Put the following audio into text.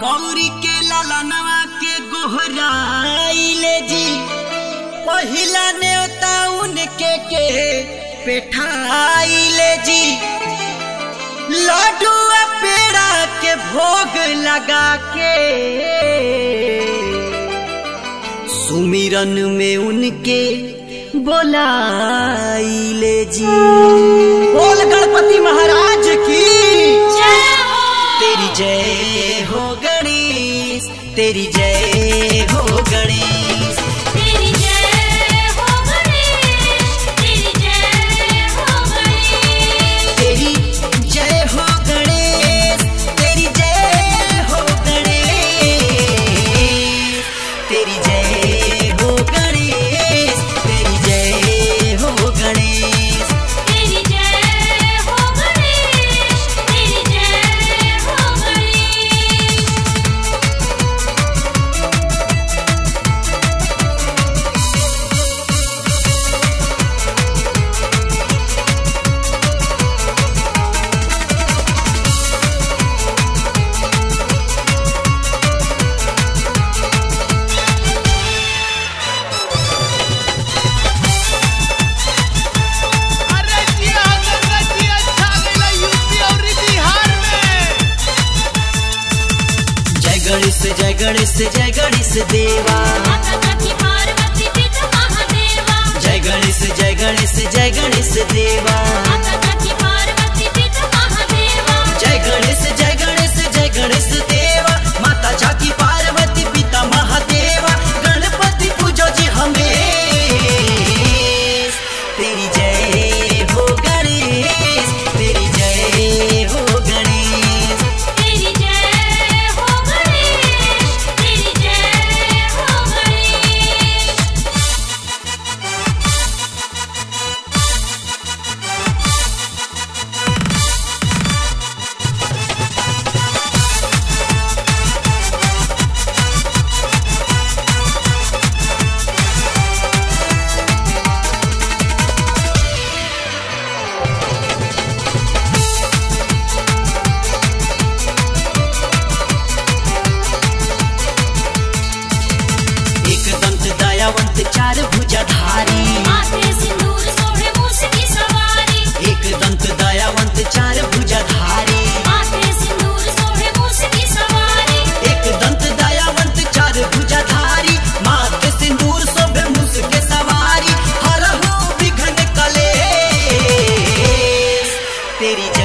गौरी के लालनवा के गोहराइले जी पहिला नेवता उनके के पेठाइले जी लड्डू आ पेड़ा के भोग लगा के सुमिरन में उनके बोलाइले जी बोल गणपति महाराज की तेरी जय हो गणेश तेरी जय हो गणेश तेरी जय हो गणेश तेरी जय हो गणेश तेरी जय हो गणेश तेरी जय हो गणेश तेरी जय हो गणेश तेरी जय हो गणेश तेरी जय हो गणेश तेरी जय हो गणेश अरे जिया गंगा जी अच्छा गइला यूपी और बिहार में जय गणेश जय गणेश जय गणेश देवा माता काकी पार्वती पिता महादेवा जय गणेश जय गणेश जय गणेश देवा माता काकी पार्वती पिता महादेवा जय गणेश जय गणेश जय गणेश देवा माता झाकी पार्वती पिता महादेवा गणपति पूजो जी हमें तेरी जय हो गणेश तेरी जय हो गणेश तेरी जय हो गणेश तेरी जय हो गणेश एक दंत दयावंत चार भुजाधारी माथे सिंदूर सोहे मूस की सवारी एक दंत दयावंत चार भुजाधारी माथे सिंदूर सोहे मूस की सवारी एक दंत दयावंत चार भुजाधारी माथे सिंदूर शोभे मुस के सवारी हर हो विघ्न कलेश तेरी जय